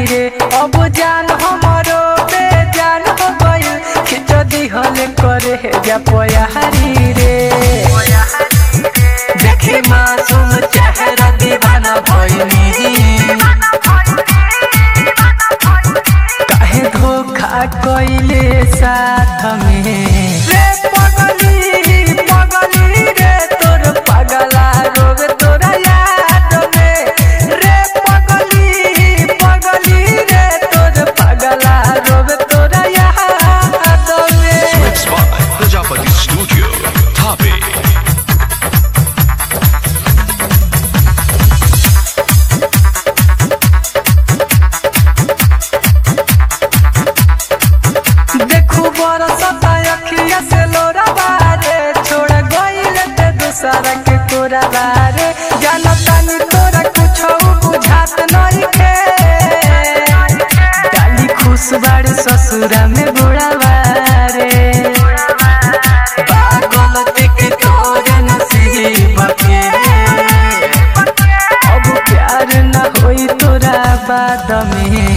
रे अब जान हमरो बेजान हो गइल खिच दिहल करे जा पयारी रे देखे मासूम चेहरा दीवाना भइनी काहे धोखा कइले साथ में रे पगली पगली रे तोर पगला रोग तोरा याद में रे पगली पगली रे तोर पगला रोग तोरा याद में Mixed by Prajapati Studio, Tape. देखू बरसता अखिया से लोरा बारे छोड़ गइल ते दूसरा के कोरा बारे जानतानी तोरा कुछ बुझात नइखे डाली खुश बाड़ी ससुरा में बुढ़ा बारे पागल के तोरे नसीब के अब प्यार न होई तोरा बाद में